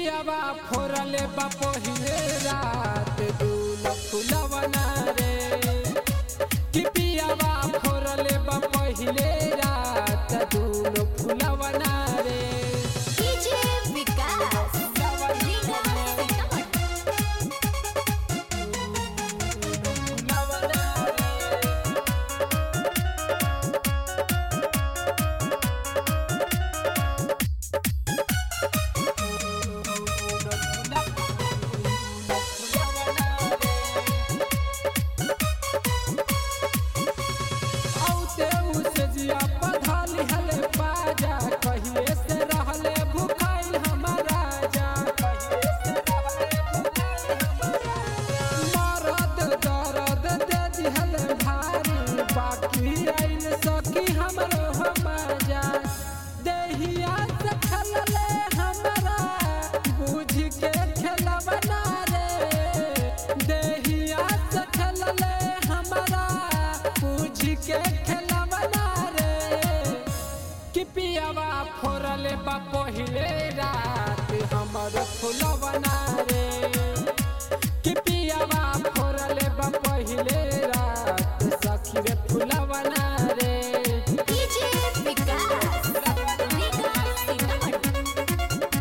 पियावा फोरले बा पहिले रात दूल फुलवना रे कि पियावा फोरले बा पहिले रात दूल फुलवना रे डीजे विकास रीगा सीतामढ़ी औते उसे जिया पधाली हले बाजा कहिए से रहले भुखाइल हमारा जा कहिए से रहले भुखाइल हमारा मरद दर्द दे दिहले भारी बाकी आइल सकी हमरो हमाजा देहिया से खलले हमरा बुझ के खेलवना रे देहिया से खलले हमरा बुझ के खेलवना रे कि पियावा फोरले बा पहिले रात हमर फुलवना रे कि पियावा फोरले बा पहिले रात सखी रे फुलवना रे डीजे विकास रीगा सीतामढ़ी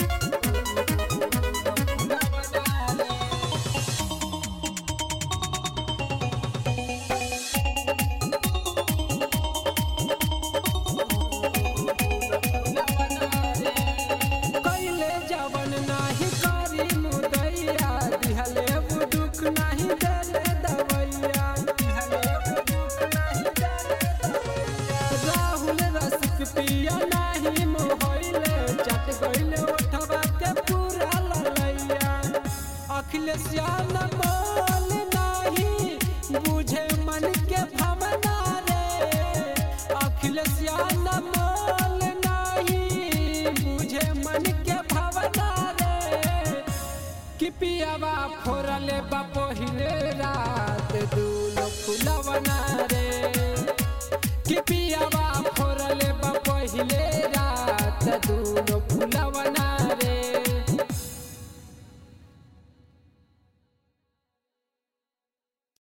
कैले जवन नाही करी मुदैया दिहले वो दुख नाही देले दवैया दिहले वो दुख नाही देले दवैया राहुल रसिक पिया नाही मोहइले चट गइले ओठवा के पूरा ललैया अखिलेश न बोल नाही बुझे मन के भावना रे अखिलेश न बोल नाही बुझे मन के भावना रे कि पियावा फोरले बा पहिले रा